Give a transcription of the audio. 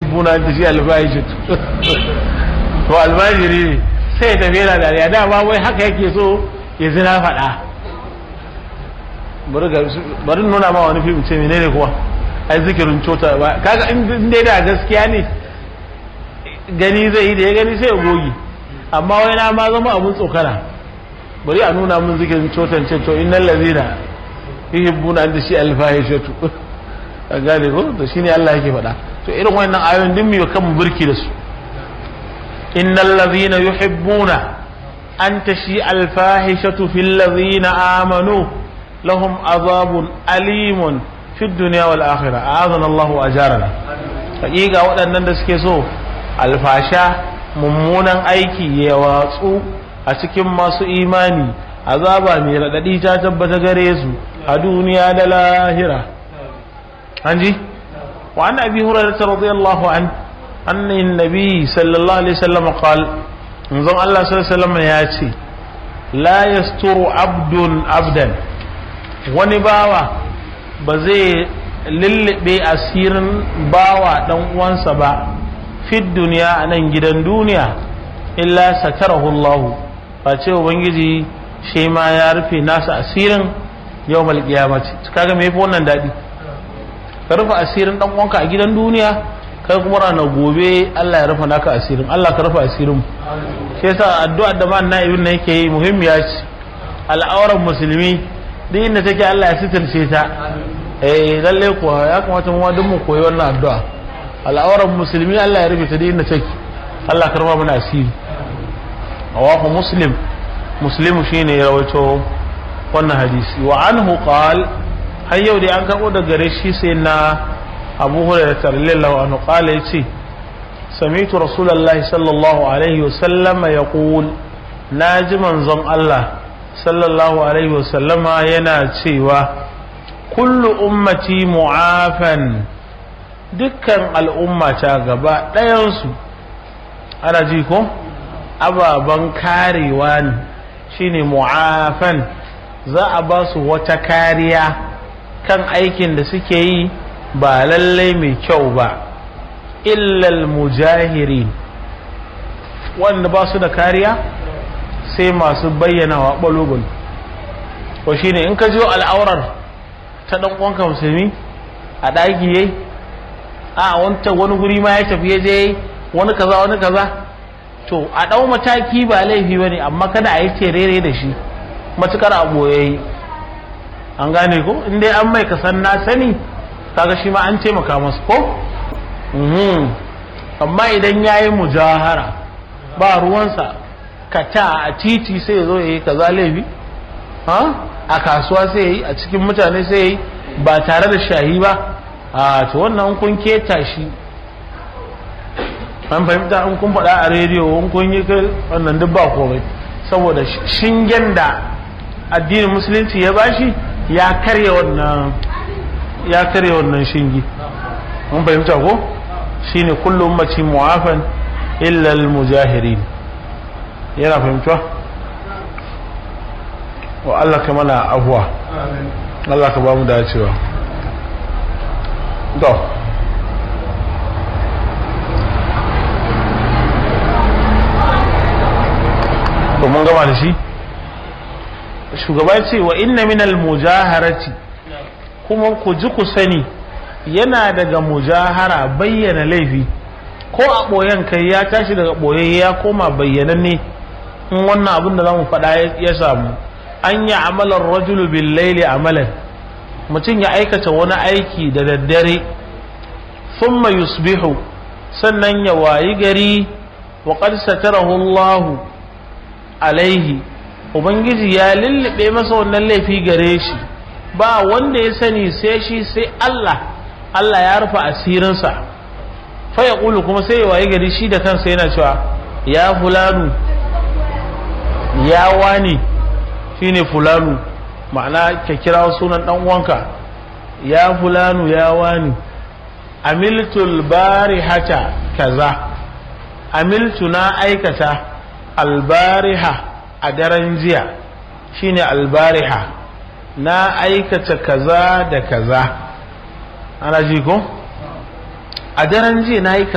buna da shi albashi to albashiri ne sai ya tafi yana dariya dama wai haka yake so ya zina faɗa bari nuna ma wani fim ce menene kuwa ai zikirin cota ba kaga in dai da gaskiya ne gani zai yi da ya gani sai ya goge amma wai na ma zama abun tsokana bari a nuna mun zikirin cotan ce to innal ladina yuhibbuna an tashi alfahishatu ka gane ko to shine Allah yake faɗa to irin wannan ayoyin din mu kan mu burki da su innal ladina yuhibbuna an tashi alfahishatu fil ladina amanu lahum azabun alimun fid dunya wal akhirah a'adana Allahu ajarana hakika waɗannan da suke so alfasha mummunan aiki ya watsu a cikin masu imani azaba mai raɗaɗi ta tabbata gare su a duniya da lahira an ji wa an abi hurairah radiyallahu an anna nabi sallallahu alaihi wasallam qal manzon Allah sallallahu alaihi wasallam ya ce la yasturu abdun abdan wani bawa ba zai lullube asirin bawa dan uwansa ba fi duniya a nan gidan duniya illa satarahu Allah ba ce ubangiji shi ma ya rufe nasa asirin yau mal kiyamati kaga me yafi wannan dadi ka rufe asirin dan uwanka a gidan duniya kai kuma ranar gobe Allah ya rufe naka asirin Allah ka rufe asirin shi yasa addu'ar da man na'ibin nan yake yi muhimmiya ce al'auran musulmi duk inda take Allah ya sitirce ta eh lalle kuwa ya kamata mu duk mu koyi wannan addu'a al'auran musulmi Allah ya rufe ta duk inda take Allah ka rufe mana asiri rawahu muslim muslimu shine ya rawaito wannan hadisi wa anhu qal har yau dai an karbo daga gare shi sai na Abu Hurairah radhiyallahu anhu qala yace sami'tu rasulullahi sallallahu alaihi wasallam yaqul naji manzon Allah sallallahu alaihi wasallam yana cewa kullu ummati mu'afan dukkan al'ummata gaba ɗayansu ana ji ko ababen karewa ne shine mu'afan za a ba su wata kariya kan aikin da suke yi ba lallai mai kyau ba illal mujahirin wanda ba su da kariya sai masu bayyanawa ɓalogon ko shine in ka jo al'aurar ta ɗan uwanka musulmi a ɗaki yayi a wanta wani guri ma ya tafi ya je wani kaza wani kaza to a ɗau mataki ba laifi ba ne amma kada a yi terere da shi matukar a ɓoye an gane ko in dai an mai kasan na sani kaga shi ma an taimaka masa ko amma idan ya yi mujahara ba ruwansa kata a titi sai zo ya yi kaza laifi a kasuwa sai ya yi a cikin mutane sai ya yi ba tare da shahi ba a to wannan kun keta shi an fahimta in kun faɗa a rediyo in kun yi wannan duk ba komai saboda shingen da addinin musulunci ya bashi ya karya wannan ya karya wannan shingi mun fahimta ko shine kullu ummati mu'afan illa al-mujahirin yana fahimta wa Allah ka mana afuwa Allah ka ba mu dacewa to to mun gama da shi shugaba ce wa inna minal mujaharati kuma ku ji ku sani yana daga mujahara bayyana laifi ko a ɓoyen kai ya tashi daga ɓoye ya koma bayyananne in wannan abin da za mu faɗa ya samu an yi amalar rajulu bil laili amalan mutum ya aikata wani aiki da daddare thumma yusbihu sannan ya wayi gari wa qad satarahu Allah alaihi ubangiji ya lullube masa wannan laifi gare shi ba wanda ya sani sai shi sai Allah Allah ya rufe asirinsa fa ya kulu kuma sai ya wayi gari shi da kansa yana cewa ya fulanu ya wani shine fulanu ma'ana ka kira sunan dan uwanka ya fulanu ya wani amiltul barihata kaza amiltu na aikata albariha a daren jiya shine albariha na aikata kaza da kaza ana ji ko a daren jiya na yi